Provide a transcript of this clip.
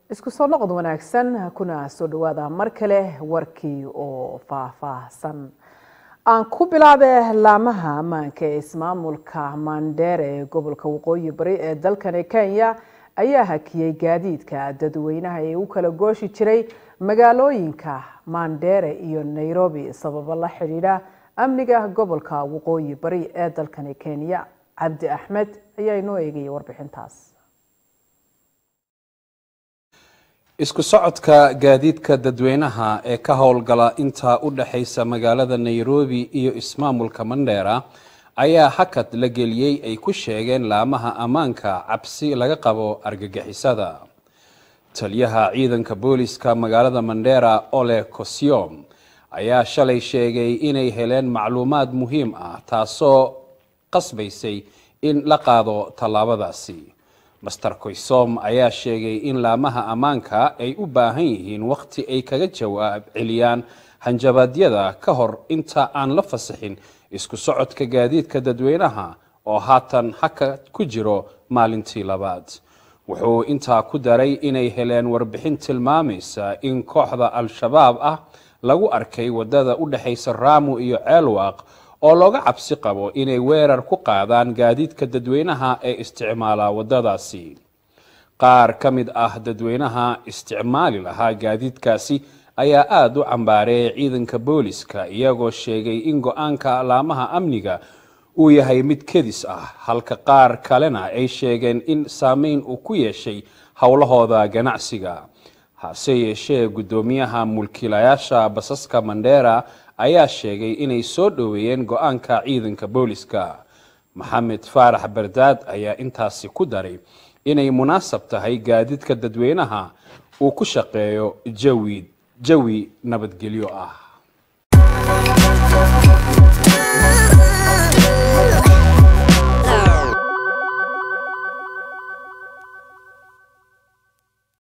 isku soo noqod wanaagsan kuna soo dhawaada mar kale warkii oo faahfaahsan aan ku bilaabe laamaha ammaanka ee ismaamulka mandheere ee gobolka waqooyi bari ee dalkani kenya ayaa hakiyey gaadiidka dadweynaha ee u kala gooshi jiray magaalooyinka mandheere iyo nairobi sababo la xidhiidha amniga gobolka waqooyi bari ee dalkani kenya cabdi axmed ayaa inoo eegaya warbixintaas isku socodka gaadiidka dadweynaha ee ka howlgala intaa u dhexaysa magaalada nairobi iyo ismaamulka mandheera ayaa hakad la geliyey ay ku sheegeen laamaha ammaanka cabsi laga qabo argagixisada taliyaha ciidanka booliska magaalada mandheera ole kosiom ayaa shalay sheegay inay heleen macluumaad muhiim ah taasoo qasbaysay in la qaado tallaabadaasi master koysom ayaa sheegay in laamaha ammaanka ay u baahan yihiin wakhti ay kaga jawaab celiyaan hanjabaadyada ka hor inta aan la fasaxin isku socodka gaadiidka dadweynaha oo haatan haka ku jiro maalintii labaad wuxuu intaa ku daray inay heleen warbixin tilmaamaysa in kooxda al-shabaab ah lagu arkay wadada u dhexaysa raamu iyo ceelwaaq oo looga cabsi qabo inay weerar ku qaadaan gaadiidka dadweynaha ee isticmaala wadadaasi qaar ka mid ah dadweynaha isticmaali lahaa gaadiidkaasi ayaa aada u cambaareeyay ciidanka booliska iyagoo sheegay in go-aanka laamaha amniga uu yahay mid kedis ah halka qaar kalena ay sheegeen in saameyn uu ku yeeshay howlahooda ganacsiga hase yeeshee guddoomiyaha mulkiilayaasha basaska mandheera ayaa sheegay inay soo dhoweeyeen go-aanka ciidanka booliska maxamed faarax bardaad ayaa intaasi ku daray inay munaasab tahay gaadiidka dadweynaha uu ku shaqeeyo jawi jawi nabadgelyo ah